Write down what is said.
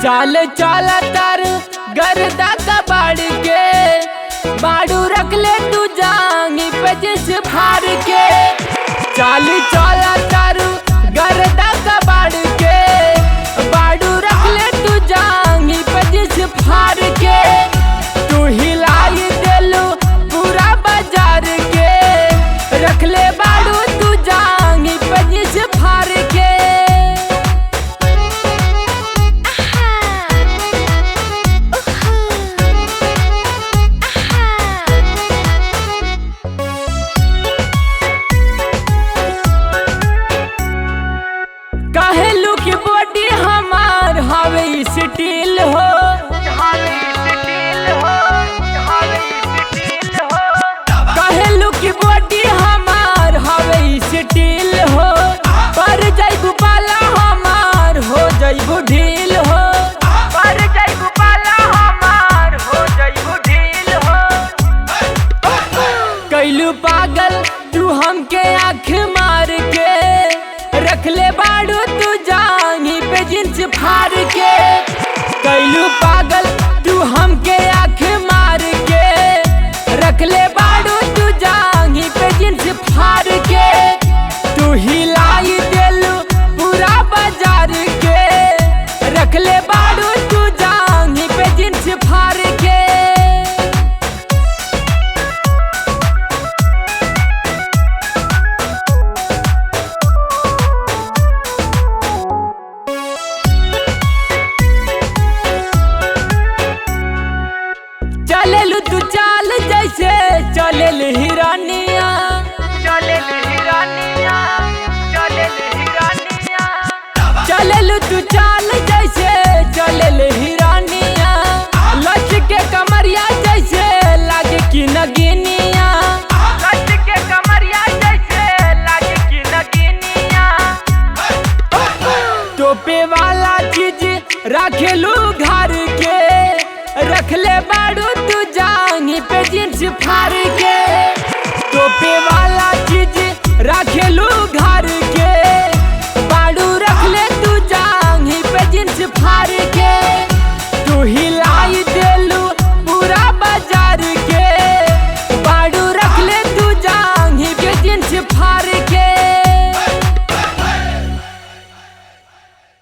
चाल चाल तर गर्दा कबाड़ के बाड़ू रख ले तू जांगी पे जिस फार के चाल चाल तर गर्दा कबाड़ के बाड़ू रख ले तू जांगी पे जिस फार के तू हिलाई देलू पूरा बाजार के रख ले बाड़ू तू जांगी पे जिस फार के कहलू की बॉडी हमार हवे स्टील हो कहलू की बॉडी हमार हवे स्टील हो पर जैबू पाला हमार हो जैबू ढील हो पर जैबू पाला हमार हो जैबू ढील हो कैलू पागल तू हमके आँख मार के रख ले बाड़ू तू जांगी पे जिंस फाड़ के कैलू पागल तू हमके आँख मार के रख ले बाड़ू तू जांगी पे जिंस फाड़ के तू हिलाई देलू पूरा बाजार के रख ले बाड़ू तू जांगी पे जिंस फाड़ के चलेलू तू चाल जैसे चलेल हिरानिया चलेल हिरानिया चलेल हिरानिया चलेलू तू चाल जैसे चलेल हिरानिया लच के कमरिया जैसे लागे कि नगिनिया लच के कमरिया जैसे लागे कि नगिनिया टोपे वाला चीज रखेलू घर के रख ले बाड़ू तू जांगी पे जींस फाड़ के टोपे वाला चीज